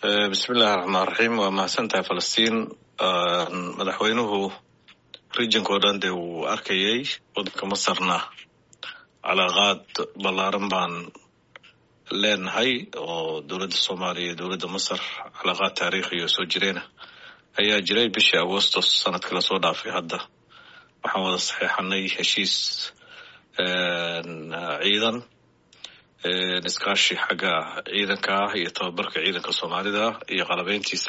bismillahi raxmaan raxiim waa mahadsantahay falastiin madaxweynuhu regionka oo dhan dee wuu arkayay waddanka masarna calaaqaad ballaaran baan leenahay oo dowladda soomaaliya iyo dowladda masar calaaqaad taariikhi oo soo jireena ayaa jiray bishii agostos sanadkii lasoo dhaafay hadda waxaan wada saxeexanay heshiis ciidan iskaashi xagga ciidanka ah iyo tababarka ciidanka soomaalida iyo qalabeyntiisa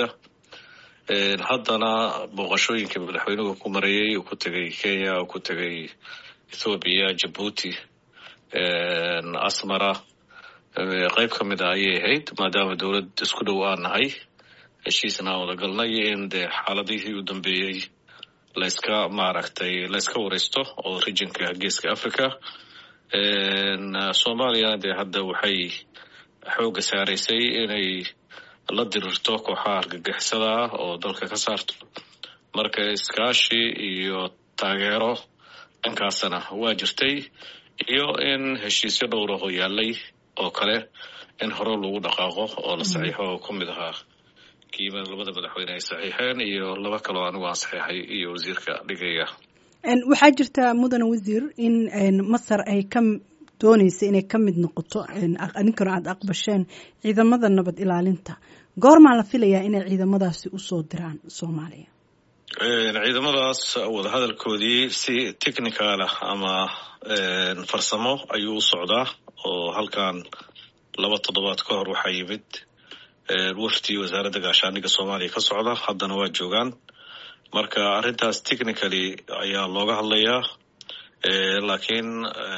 haddana booqashooyinkii madaxweynuhu ku marayay uu ku tegay kenya uu ku tegay ethoobiya jabuuti asmara qeyb ka mid a ayay ahayd maadaama dowlad isku dhow aan nahay heshiisna aan wada galnay in dee xaaladihii u dambeeyey layska maaragtay layska wareysto oo regionka geeska africa soomaaliyana dee hadda waxay xoogga saaraysay inay la dirirto kooxaha argagixisada ah oo dalka ka saarto marka iskaashi iyo taageero dhankaasna waa jirtay iyo in heshiisyo dhowraho yaalay oo kale in hore lagu dhaqaaqo oo la saxiixo oo ku mid ahaa kiima labada madaxweyne ay saxiixeen iyo laba kaloo anigu aan saxiixay iyo wasiirka dhigaya waxaa jirta mudane wasiir in masar ay ka dooneysa inay ka mid noqoto adinkana aada aqbasheen ciidamada nabad ilaalinta goormaa la filayaa inay ciidamadaasi usoo diraan soomaaliya ciidamadaas wadahadalkoodii si technical ah ama farsamo ayuu u socdaa oo halkan laba toddobaad ka hor waxaa yimid wafdi wasaaradda gaashaandhigga soomaaliya ka socda haddana waa joogaan marka arrintaas technically ayaa looga hadlayaa laakiin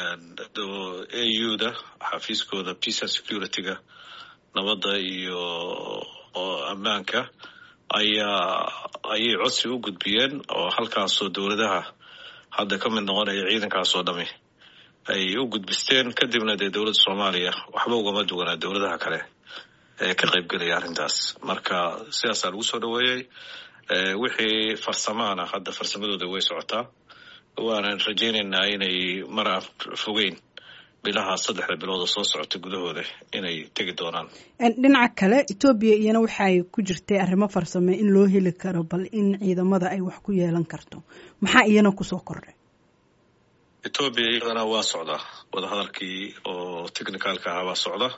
a u da xafiiskooda peace and security-ga nabadda iyo ammaanka ayaa ayay codsi u gudbiyeen oo halkaasoo dowladaha hadda ka mid noqonaya ciidankaas oo dhami ay u gudbisteen kadibna dee dowladda soomaaliya waxba ugama duwanaa dowladaha kale ee ka qaybgelaya arrintaas marka sidaasaa lagu soo dhoweeyey wixii farsamaana hadda farsamadooda way socotaa waanan rajaynaynaa inay mar aan fogeyn bilaha saddexda bilood oo soo socota gudahooda inay tegi doonaan dhinaca kale etoobiya iyana waxay ku jirtay arrimo farsame in loo heli karo bal in ciidamada ay wax ku yeelan karto maxaa iyana kusoo kordhay etoobiya iyadana waa socdaa wadahadalkii oo technicalka ahaa waa socda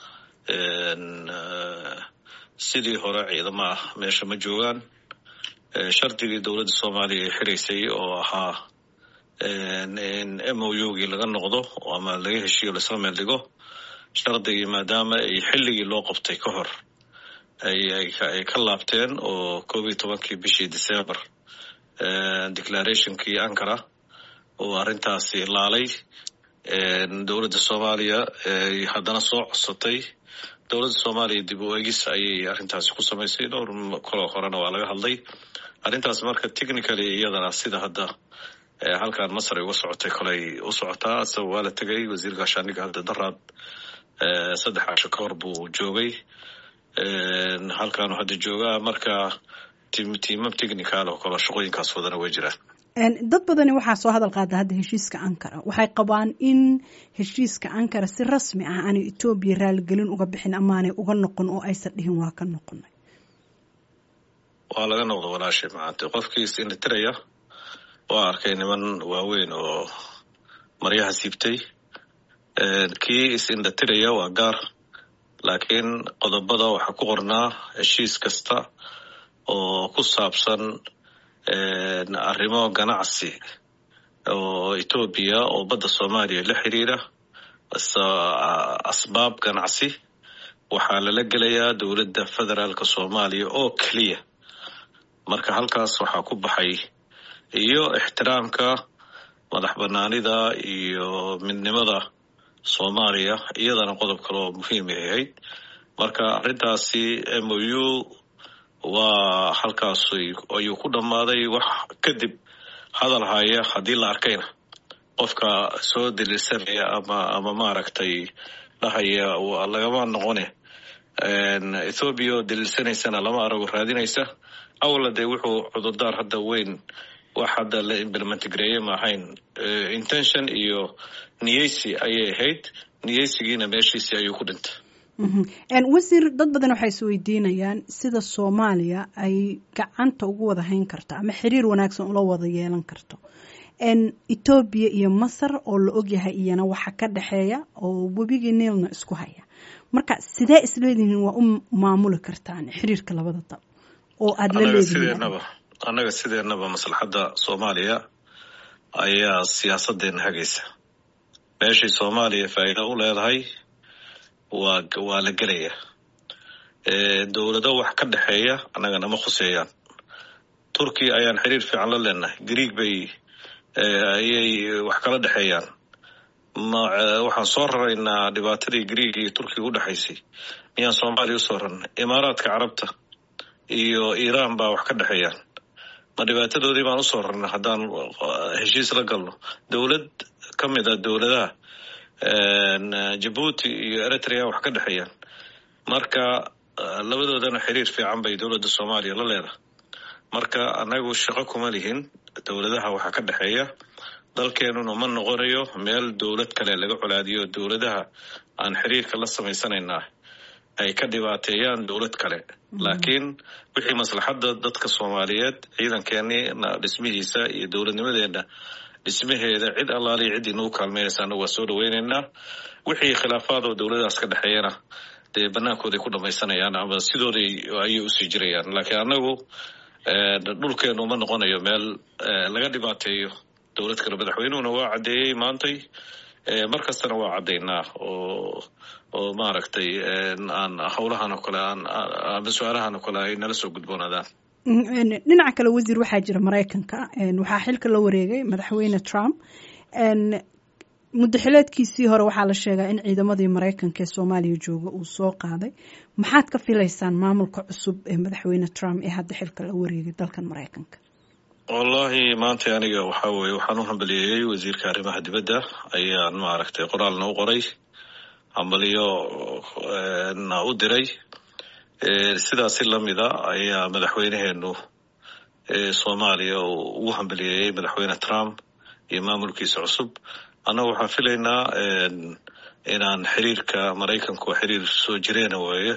sidii hore ciidamo ah meesha ma joogaan shardigii dowladda soomaaliya ay xiraysay oo ahaa in m o u gii laga noqdo ama laga heshiiyo laisla meel dhigo shardigii maadaama ay xilligii loo qabtay ka hor ay ka laabteen oo koob iyo tobankii bishii december declarationkii ankara oo arrintaasi laalay dowladda soomaaliya haddana soo codsatay dowladda soomaaliya dib u egis ayay arrintaasi ku samaysay dhowr koloo horena waa laga hadlay arrintaas marka technically iyadana sida hadda halkan masar ay uga socotay koley u socotaa isaga waa la tegay wasiir gaashaandhigga hadda daraad saddex casho ka hor buu joogay halkaanu hadda joogaa marka tiimam technical oo kale shaqooyinkaas wadana way jiraan dad badani waxaa soo hadal qaada hadda heshiiska ankara waxay qabaan in heshiiska ankara si rasmi ah aanay etoobiya raaligelin uga bixin amaanay uga noqon oo aysan dhihin waa ka noqonay waa laga noqdo walaashay maanta qofkii is-indhatiraya waa arkay niman waaweyn oo maryaha siibtay kii is-indhatiraya waa gaar laakiin qodobada waxaa ku qornaa heshiis kasta oo ku saabsan arrimo ganacsi oo etoobiya oo badda soomaaliya la xiriira asbaab ganacsi waxaa lala gelayaa dowladda federaalka soomaaliya oo keliya marka halkaas waxaa ku baxay iyo ixtiraamka madax banaanida iyo midnimada soomaaliya iyadana qodob kale oo muhiimay ahayd marka arrintaasi m o u waa halkaas ayuu ku dhammaaday wax kadib hadal haya haddii la arkayna qofka soo daliilsanaya ama ama maaragtay dhahaya lagama noqone ethoobiya oo daliilsanaysana lama arago raadinaysa awla dee wuxuu cudurdaar hadda weyn wax hadda la implementgareeye ma ahayn intention iyo niyeysi ayay ahayd niyeysigiina meeshiisii ayuu ku dhintay wasiir dad badan waxay is weydiinayaan sida soomaaliya ay gacanta ugu wada hayn karto ama xiriir wanaagsan ula wada yeelan karto etoobiya iyo masar oo la ogyahay iyana waxa ka dhexeeya oo webigii niilna isku haya marka sidee isleedihiin waa u maamuli kartaan xiriirka labada dal oo aada la leedihiin annaga sideenaba maslaxadda soomaaliya ayaa siyaasadeena hagaysa meeshii soomaaliya faa'iido u leedahay waa waa la gelaya dowlado wax ka dhexeeya annaga nama khuseeyaan turkiya ayaan xiriir fiican la leenahay greeg bay ayay wax kala dhexeeyaan waxaan soo raraynaa dhibaatadii greeg iyo turkiga u dhexaysay miyaan soomaaliya usoo rarnay imaaraadka carabta iyo iiraan baa wax ka dhexeeyaan ma dhibaatadoodii baan usoo rarnay haddaan heshiis la galno dowlad ka mid a dowladaha jabuuti iyo eritrea wax ka dhexeeyaan marka labadoodana xiriir fiican bay dowladda soomaaliya la leedahay marka annagu shaqo kuma lihin dowladaha waxaa ka dhexeeya dalkeenuna ma noqonayo meel dowlad kale laga colaadiyo dowladaha aan xiriirka la samaysanaynaa ay ka dhibaateeyaan dowlad kale laakiin wixii maslaxadda dadka soomaaliyeed ciidankeenii dhismihiisa iyo dowladnimadeena dhismaheeda cid allaaliya ciddii nagu kaalmeynaysa anagu waa soo dhaweyneynaa wixii khilaafaad oo dowladahaas ka dhexeeyana dee bannaankooday ku dhamaysanayaan ama sidooday ayay usii jirayaan laakiin annagu dhulkeenu ma noqonayo meel laga dhibaateeyo dowlad kale madaxweynuhuna waa caddeeyey maantay mar kastana waa caddaynaa oo oo maaragtay aan howlahan oo kale aan ama su-aalahan oo kale ay nala soo gudboonaadaan dhinaca kale wasiir waxaa jira maraykanka waxaa xilka la wareegay madaxweyne trump muddaxileedkiisii hore waxaa la sheegaa in ciidamadii maraykanka ee soomaaliya jooga uu soo qaaday maxaad ka filaysaan maamulka cusub ee madaxweyne trump ee hadda xilka la wareegay dalkan maraykanka wallahi maanta aniga waxaa weye waxaan u hambaliyeeyey wasiirka arrimaha dibadda ayaan maaragtay qoraalna u qoray hambaliyo na u diray sidaasi lamida ayaa madaxweyneheenu soomaaliya ugu hambaliyeeyey madaxweyne trump iyo maamulkiisa cusub annaga waxaan filaynaa inaan xiriirka maraykanku xiriir soo jireena weeye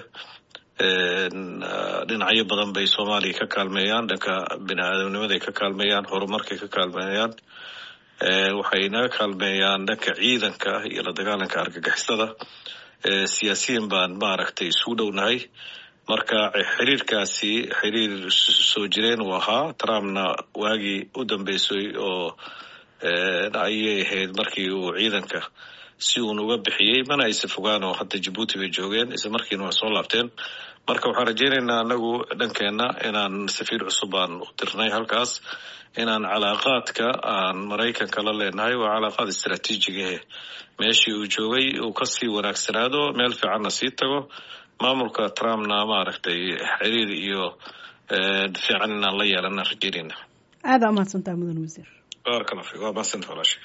dhinacyo badan bay soomaaliya ka kaalmeeyaan dhanka bini aadamnimaday ka kaalmeeyaan horumarkay ka kaalmeeyaan waxay naga kaalmeeyaan dhanka ciidanka iyo la dagaalanka argagixisada siyaasiyiin baan maaragtay isugu dhownahay marka xiriirkaasi xiriir soo jireen uu ahaa trumpna waagii u dambeysay oo ayay ahayd markii uu ciidanka si uun uga bixiyey mana aysa fogaan oo hadda jabuuti bay joogeen isla markiina waa soo laabteen marka waxaan rajeynaynaa anagu dhankeenna inaan safiir cusub aan u dirnay halkaas inaan calaaqaadka aan maraykanka la leenahay waa calaaqaad istraatiijigahe meeshii uu joogay uu kasii wanaagsanaado meel fiicanna sii tago maamulka trumpna maaragtay xiriir iyo fiican inaan la yeelana rajeynayna aada umahadsantaa mudan wasiir baarkala fi waa mahadsantaha walaashay